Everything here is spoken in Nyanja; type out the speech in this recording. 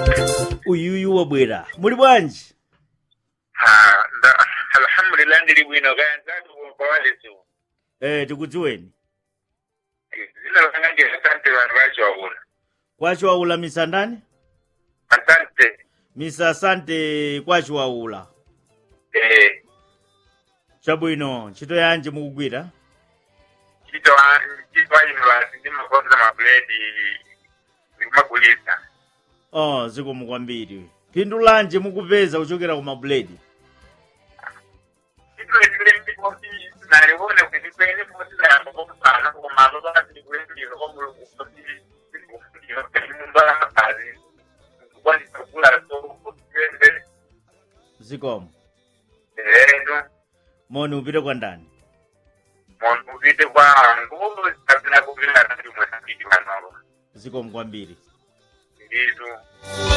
uyuyu wabwera muli bwanji ha nda alhamdulillah ndili bwino kaya nzatu kwawaleziwo eh tikudziweni zina langa ndi asante vanhu vacho waula kwacho waula misa ndani asante misa asante kwacho waula eh chabwino ntchito yanji mukugwira ntchito wa- ntchito wa university ndimakonza mabuledi ndikumagulisa oh zikomo kwambiri phindu lanji mukupeza kuchokera ku mabuledi ntchito letile mbikosi nalione kuti kwene kosi nayamba kokusana komazo vasindikulembiro komulungu kosi ndikufundira mumba makazi ndikukwanisa kugula so kuende zikomo etu moni upite kwa ndani munhu upite kwangu kapina kupira ndi mwesambiti vanova zikomo kwambiri nditu